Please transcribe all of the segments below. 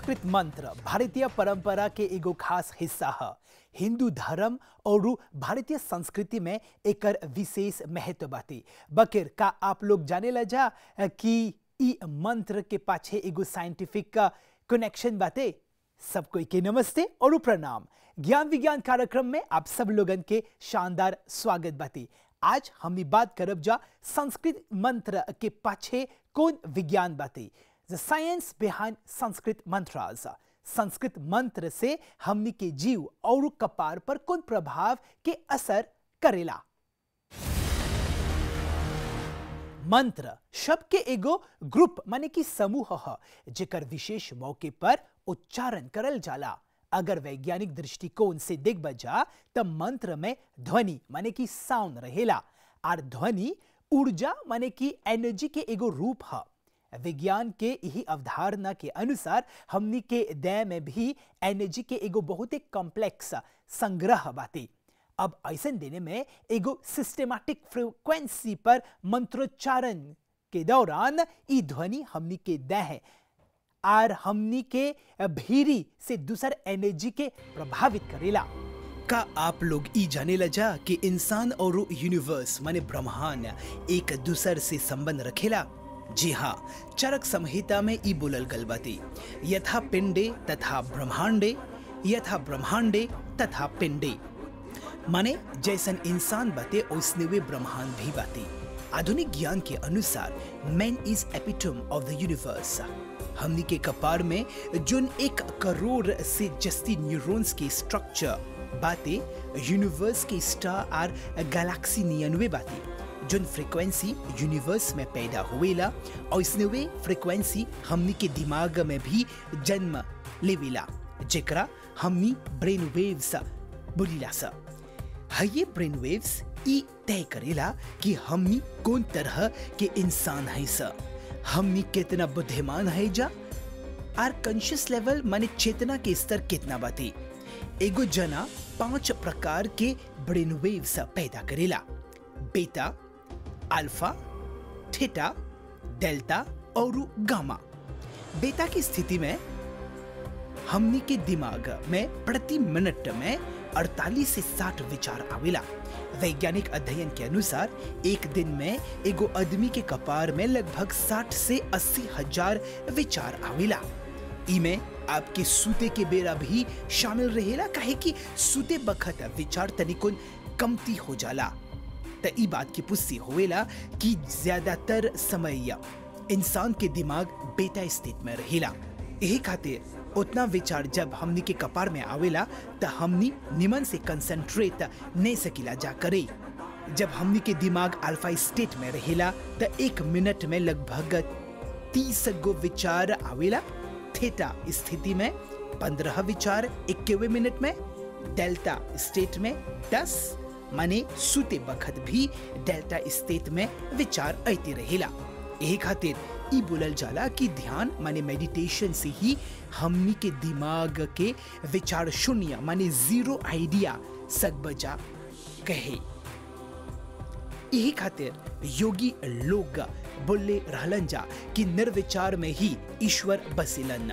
संस्कृत मंत्र भारतीय परंपरा के एगो खास हिस्सा है हिंदू धर्म और भारतीय संस्कृति में एकर विशेष महत्व बाती बकिर का आप लोग जाने ला जा कि ई मंत्र के पाछे एगो साइंटिफिक का कनेक्शन बाते सबको के नमस्ते और प्रणाम ज्ञान विज्ञान कार्यक्रम में आप सब लोगन के शानदार स्वागत बाती आज हम भी बात करब जा संस्कृत मंत्र के पाछे कौन विज्ञान बाती the science behind Sanskrit mantras Sanskrit मंत्र से हमनी के जीव और कपार पर कौन प्रभाव के असर करेला मंत्र शब्द के एगो ग्रुप माने कि समूह ह जेकर विशेष मौके पर उच्चारण करल जाला अगर वैज्ञानिक दृष्टिकोण से देख बजा तब मंत्र में ध्वनि माने कि साउंड रहेला और ध्वनि ऊर्जा माने कि एनर्जी के एगो रूप है विज्ञान के यही अवधारणा के अनुसार हमनी के देह में भी एनर्जी के एगो बहुत ही कॉम्प्लेक्स संग्रह बाती अब ऐसा देने में एगो सिस्टेमैटिक फ्रीक्वेंसी पर मंत्रोच्चारण के दौरान ई ध्वनि हमनी के देह और हमनी के भीरी से दूसर एनर्जी के प्रभावित करेला का आप लोग ई जाने लजा कि इंसान और यूनिवर्स माने ब्रह्मांड एक दूसर से संबंध रखेला जी हाँ चरक संहिता में ई बोलल गल बाती यथा पिंडे तथा ब्रह्मांडे यथा ब्रह्मांडे तथा पिंडे माने जैसन इंसान बाते उसने वे ब्रह्मांड भी बाती आधुनिक ज्ञान के अनुसार man is epitome of the universe हमनी के कपार में जोन एक करोड़ से जस्ती न्यूरॉन्स के स्ट्रक्चर बाते यूनिवर्स के स्टार और गैलेक्सी नियनवे बाती जोन फ्रीक्वेंसी यूनिवर्स में पैदा हुएला और इसने वे फ्रीक्वेंसी हमनी के दिमाग में भी जन्म लेवेला जेकरा हमनी ब्रेन वेव्स बोलीला सा ये ब्रेन वेव्स ई तय करेला कि हमनी कौन तरह के इंसान है सा हमनी कितना बुद्धिमान है जा आर कॉन्शियस लेवल माने चेतना के स्तर कितना बाती एगो जना पांच प्रकार के ब्रेन वेव्स पैदा करेला बेटा अल्फा थीटा डेल्टा और गामा बेटा की स्थिति में हमनी के दिमाग में प्रति मिनट में 48 से 60 विचार आवेला वैज्ञानिक अध्ययन के अनुसार एक दिन में एगो आदमी के कपार में लगभग 60 से अस्सी हजार विचार आवेला इमे आपके सूते के बेरा भी शामिल रहेला काहे कि सूते बखत विचार तनिकुन कमती हो जाला त ई बात की पुष्टि होवेला कि ज्यादातर समय इंसान के दिमाग बेटा स्थित में रहेला यही खातिर उतना विचार जब हमनी के कपार में आवेला त हमनी निमन से कंसंट्रेट नहीं सकीला जा करे जब हमनी के दिमाग अल्फा स्टेट में रहेला त एक मिनट में लगभग तीस गो विचार आवेला थीटा स्थिति में पंद्रह विचार इक्कीवे मिनट में डेल्टा स्टेट में दस माने सूते बखत भी डेल्टा स्टेट में विचार आते रहेला यही खातिर ई बोलल जाला कि ध्यान माने मेडिटेशन से ही हमनी के दिमाग के विचार शून्य माने जीरो आइडिया सक बजा कहे यही खातिर योगी लोग बोले रहलन जा कि निर्विचार में ही ईश्वर बसिलन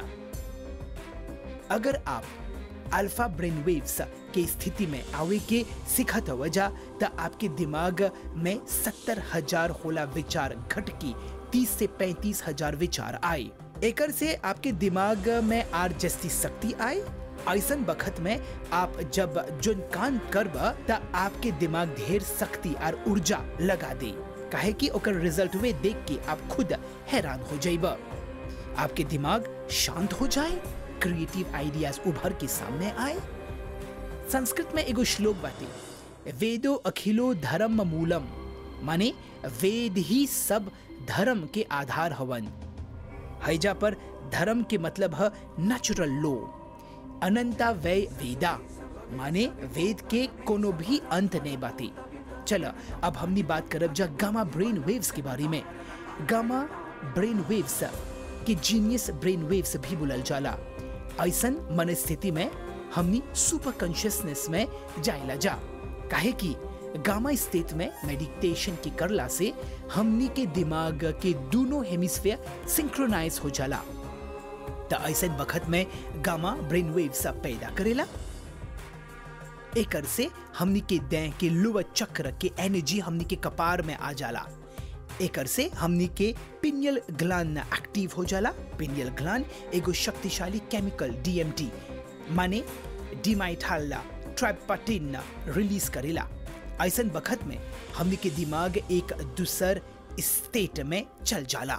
अगर आप अल्फा ब्रेन वेव्स के स्थिति में आवे के सिखत वजह त आपके दिमाग में सत्तर हजार होला विचार घट की तीस से पैंतीस हजार विचार आए एकर से आपके दिमाग में आर जस्ती शक्ति आए ऐसन बखत में आप जब जोन कान करब त आपके दिमाग ढेर शक्ति और ऊर्जा लगा दे काहे कि ओकर रिजल्ट वे देख के आप खुद हैरान हो जाइब आपके दिमाग शांत हो जाए क्रिएटिव आइडियाज उभर के सामने आए संस्कृत में एगो श्लोक बाटे वेदो अखिलो धर्म मूलम माने वेद ही सब धर्म के आधार हवन हैजा पर धर्म के मतलब है नेचुरल लो अनंता वै वेदा माने वेद के कोनो भी अंत नहीं बाती चलो अब हमनी बात करब जा गामा ब्रेन वेव्स के बारे में गामा ब्रेन वेव्स के जीनियस ब्रेन वेव्स भी बुलल जाला ऐसन मन स्थिति में हमनी सुपर कॉन्शियसनेस में जाइला जा काहे कि गामा स्टेट में मेडिटेशन की करला से हमनी के दिमाग के दोनों हेमिस्फेयर सिंक्रोनाइज हो जाला त ऐसे वक्त में गामा ब्रेन वेव्स पैदा करेला एकर से हमनी के देह के लुव चक्र के एनर्जी हमनी के कपार में आ जाला एकर से हमनी के पिनियल ग्लान एक्टिव हो जाला पिनियल ग्लान एगो शक्तिशाली केमिकल डीएमटी माने डिमाइथाला ट्राइपाटिन रिलीज करेला ऐसन वक्त में हमनी के दिमाग एक दूसर स्टेट में चल जाला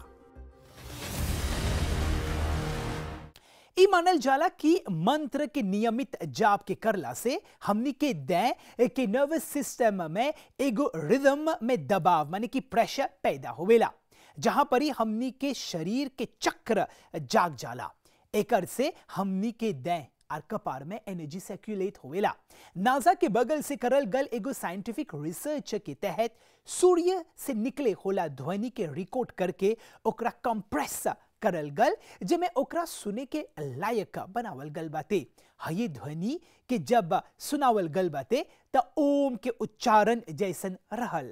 ई मानल जाला कि मंत्र के नियमित जाप के करला से हमनी के देह के नर्वस सिस्टम में एगो रिदम में दबाव माने कि प्रेशर पैदा होवेला जहां पर ही हमनी के शरीर के चक्र जाग जाला एकर से हमनी के देह और कपार में एनर्जी सर्कुलेट होवेला नासा के बगल से करल गल एगो साइंटिफिक रिसर्च के तहत सूर्य से निकले होला ध्वनि के रिकॉर्ड करके ओकरा कंप्रेस करल गल जेमे ओकरा सुने के लायक बनावल गल बाते हये ध्वनि के जब सुनावल गल बाते त ओम के उच्चारण जैसन रहल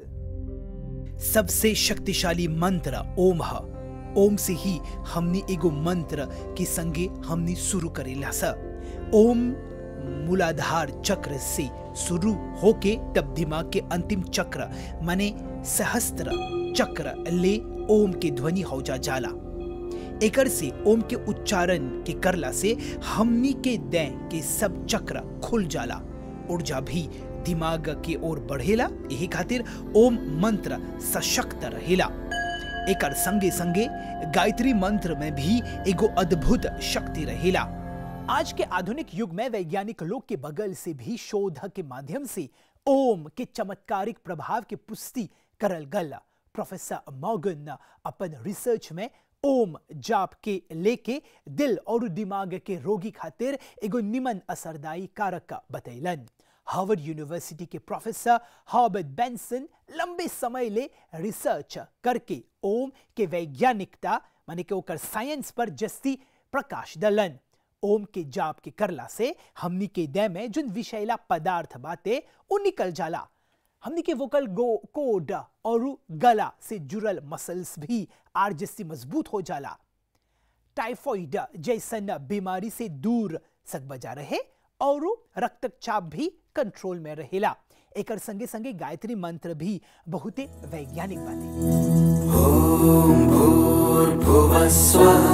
सबसे शक्तिशाली मंत्र ओम ह ओम से ही हमनी एगो मंत्र के संगे हमनी शुरू करेला सा ओम मूलाधार चक्र से शुरू होके तब दिमाग के अंतिम चक्र माने सहस्त्र चक्र ले ओम के ध्वनि हौजा जाला एकर से ओम के उच्चारण के करला से हमनी के देह के सब चक्र खुल जाला ऊर्जा भी दिमाग के ओर बढ़ेला यही खातिर ओम मंत्र सशक्त रहेला एकर संगे संगे गायत्री मंत्र में भी एगो अद्भुत शक्ति रहेला आज के आधुनिक युग में वैज्ञानिक लोग के बगल से भी शोध के माध्यम से ओम के चमत्कारिक प्रभाव के पुष्टि करल गल प्रोफेसर मॉर्गन अपन रिसर्च में ओम जाप के लेके दिल और दिमाग के रोगी खातिर एगो निमन असरदायी कारक बतैलन हार्वर्ड यूनिवर्सिटी के प्रोफेसर हॉबर्ट बेंसन लंबे समय ले रिसर्च करके ओम के वैज्ञानिकता माने के ओकर साइंस पर जस्ती प्रकाश दलन ओम के जाप के करला से हमनी के देह में जोन विषैला पदार्थ बाते उ निकल जाला हमनी के वोकल गो कोड और गला से जुड़ल मसल्स भी आर जस्ती मजबूत हो जाला टाइफॉइड जैसन बीमारी से दूर सक बजा रहे और रक्तचाप भी कंट्रोल में रहेला एकर संगे संगे गायत्री मंत्र भी बहुते वैज्ञानिक बाते ॐ भूर्भुवः स्वः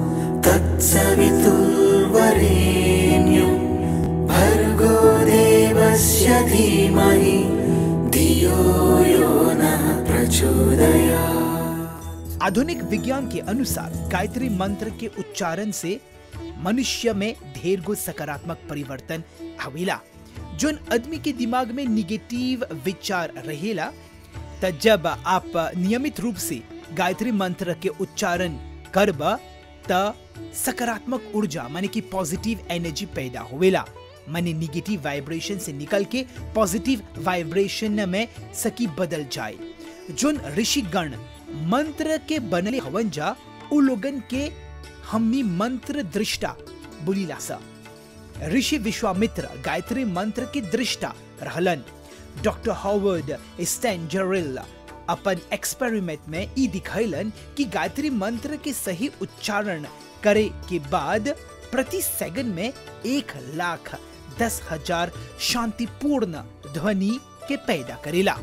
तत्सवितुर्वरेण्यं भर्गो देवस्य धीमहि धियो यो नः प्रचोदयात् आधुनिक विज्ञान के अनुसार गायत्री मंत्र के उच्चारण से मनुष्य में ढेर गो सकारात्मक परिवर्तन आवेला जोन आदमी के दिमाग में निगेटिव विचार रहेला त जब आप नियमित रूप से गायत्री मंत्र के उच्चारण करब त सकारात्मक ऊर्जा माने कि पॉजिटिव एनर्जी पैदा होवेला माने निगेटिव वाइब्रेशन से निकल के पॉजिटिव वाइब्रेशन में सकी बदल जाए जोन ऋषिगण मंत्र के बनले हवन जा उ लोगन के हमनी मंत्र दृष्टा बुलीला सा ऋषि विश्वामित्र गायत्री मंत्र के दृष्टा रहलन डॉक्टर हॉवर्ड स्टैंजरिल अपन एक्सपेरिमेंट में ई दिखैलन कि गायत्री मंत्र के सही उच्चारण करे के बाद प्रति सेकंड में एक लाख दस हजार शांतिपूर्ण ध्वनि के पैदा करेला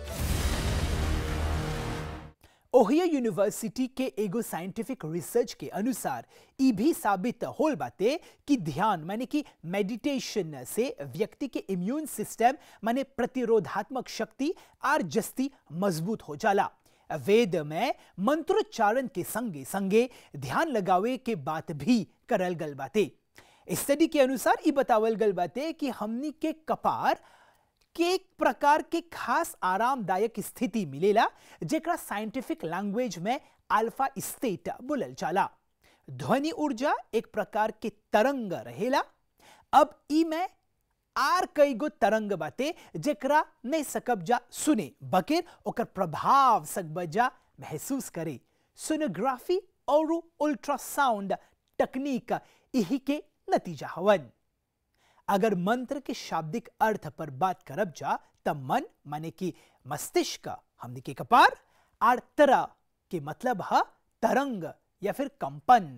ओहियो यूनिवर्सिटी के एगो साइंटिफिक रिसर्च के अनुसार ई भी साबित होल बाते कि ध्यान माने कि मेडिटेशन से व्यक्ति के इम्यून सिस्टम माने प्रतिरोधात्मक शक्ति आर जस्ती मजबूत हो जाला वेद में मंत्रोच्चारण के संगे संगे ध्यान लगावे के बात भी करल गल बाते स्टडी के अनुसार ई बतावल गल बाते कि हमनी के कपार के एक प्रकार के खास आरामदायक स्थिति मिलेला जेकरा साइंटिफिक लैंग्वेज में अल्फा स्टेट बोलल जाला ध्वनि ऊर्जा एक प्रकार के तरंग रहेला अब ई में आर कई गो तरंग बाते जेकरा नहीं सकब जा सुने बकेर ओकर प्रभाव सकब जा महसूस करे सोनोग्राफी और अल्ट्रासाउंड तकनीक यही के नतीजा हवन अगर मंत्र के शाब्दिक अर्थ पर बात करब जा तब मन माने कि मस्तिष्क हमने के कपार आर तरह के मतलब है तरंग या फिर कंपन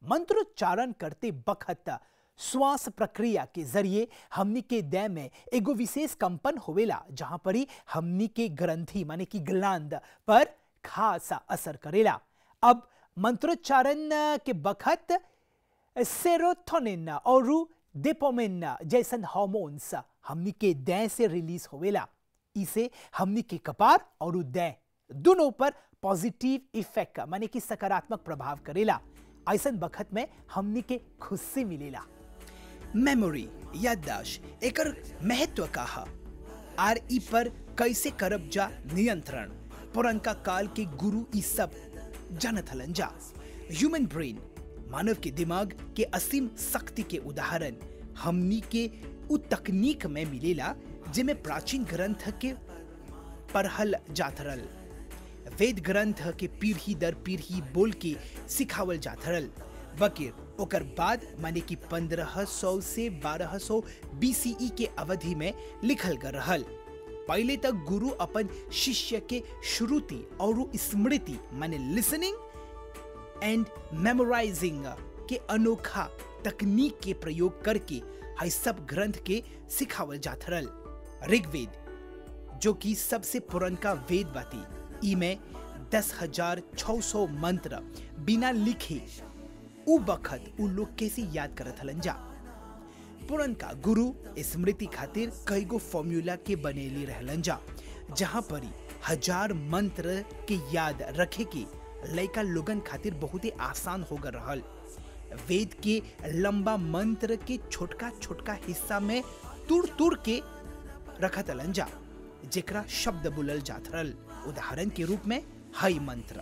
मंत्रोच्चारण करते बखत श्वास प्रक्रिया के जरिए हमनी के देह में एगो विशेष कंपन होवेला जहां पर ही हमनी के ग्रंथि माने कि ग्लांद पर खासा असर करेला अब मंत्रोच्चारण के बखत सेरोटोनिन और डेपोमिन जैसन हार्मोन्स हमनी के देह से रिलीज होवेला इसे हमनी के कपार और देह दोनों पर पॉजिटिव इफेक्ट माने कि सकारात्मक प्रभाव करेला ऐसन बखत में हमनी के खुशी मिलेला मेमोरी याददाश्त एकर महत्व का है आर ई पर कैसे करब जा नियंत्रण पुरनका काल के गुरु ई सब जानत हलन जा ह्यूमन ब्रेन मानव के दिमाग के असीम शक्ति के उदाहरण हमनी के उ तकनीक में मिलेला जिमे प्राचीन ग्रंथ के पढ़ल जात रहल वेद ग्रंथ के पीढ़ी दर पीढ़ी बोल के सिखावल जात रहल बकिर ओकर बाद माने कि 1500 से 1200 बीसीई के अवधि में लिखल गल रहल पहले तक गुरु अपन शिष्य के श्रुति और स्मृति माने लिसनिंग एंड मेमोराइजिंग के अनोखा तकनीक के प्रयोग करके हई सब ग्रंथ के सिखावल जात रहल ऋग्वेद जो कि सबसे पुरनका वेद बाती ई में दस हजार छः सौ मंत्र बिना लिखे उ बखत उ लोग कैसे याद करत हलन जा पुरनका गुरु स्मृति खातिर कई गो फॉर्मूला के बनेली रहलन जा जहाँ पर हजार मंत्र के याद रखे के लड़का लोगन खातिर बहुत ही आसान हो गए रहल वेद के लंबा मंत्र के छोटका छोटका हिस्सा में तुड़ तुड़ के रखत हलन जा जेकरा शब्द बोलल जात रहल उदाहरण के रूप में हई मंत्र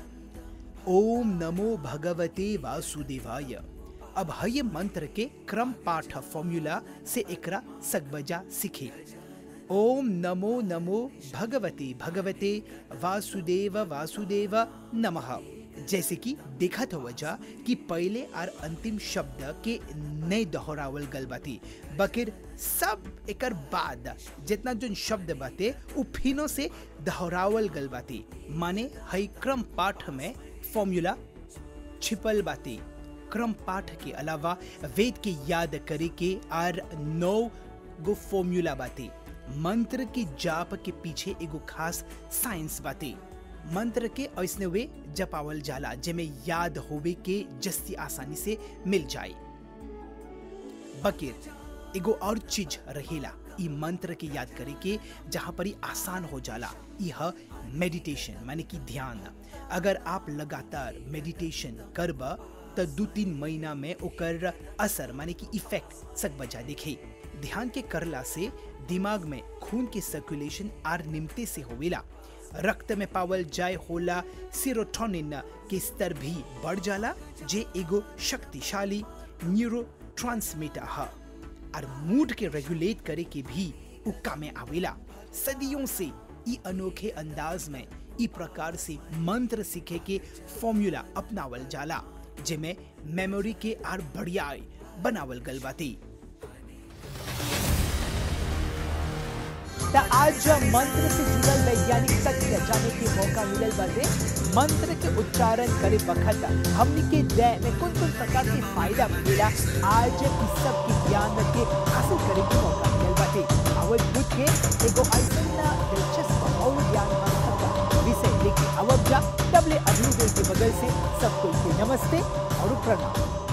ओम नमो भगवते वासुदेवाय अब हय मंत्र के क्रम पाठ फॉर्मूला से एकरा सकबजा सीखे ओम नमो नमो भगवते भगवते वासुदेव वासुदेव नमः जैसे कि देखत हो वजह कि पहले और अंतिम शब्द के नए दोहरावल गल बाती बकिर सब एकर बाद जितना जो शब्द बाते उ फिनो से दोहरावल गल बाती माने हई क्रम पाठ में फॉर्मूला छिपल बाती क्रम पाठ के अलावा वेद के याद करे के आर नौ गो फॉर्मूला बाती मंत्र के जाप के पीछे एगो खास साइंस बाती मंत्र के ऐसने वे जपावल जाला जेमे याद होवे के जस्ती आसानी से मिल जाए बकिर एगो और चीज रहेला ई मंत्र के याद करे के जहाँ पर ही आसान हो जाला यह मेडिटेशन माने कि ध्यान अगर आप लगातार मेडिटेशन करब तो दो तीन महीना में ओकर असर माने कि इफेक्ट सक बजा देखे ध्यान के करला से दिमाग में खून के सर्कुलेशन आर निमते से होवेला रक्त में पावल जाय होला सीरोटोनिन के स्तर भी बढ़ जाला जे एगो शक्तिशाली न्यूरो ट्रांसमीटर है और मूड के रेगुलेट करे के भी उक्का में आवेला सदियों से ई अनोखे अंदाज में ई प्रकार से मंत्र सीखे के फॉर्मूला अपनावल जाला जेमे मेमोरी के आर बढ़िया बनावल गल बाती त आज मंत्र से जुड़ल वैज्ञानिक तथ्य जाने के मौका मिलल बाटे मंत्र के उच्चारण करे बखत हमनी के देह में कौन कौन प्रकार के फायदा मिलेला आज इस सब के ज्ञान के हासिल करे के मौका मिलल बाटे आवत बुझ के एगो ऐसन दिलचस्प और ज्ञान विषय लेके आवत जा तबले अभी के बगल से सब कोई के नमस्ते और प्रणाम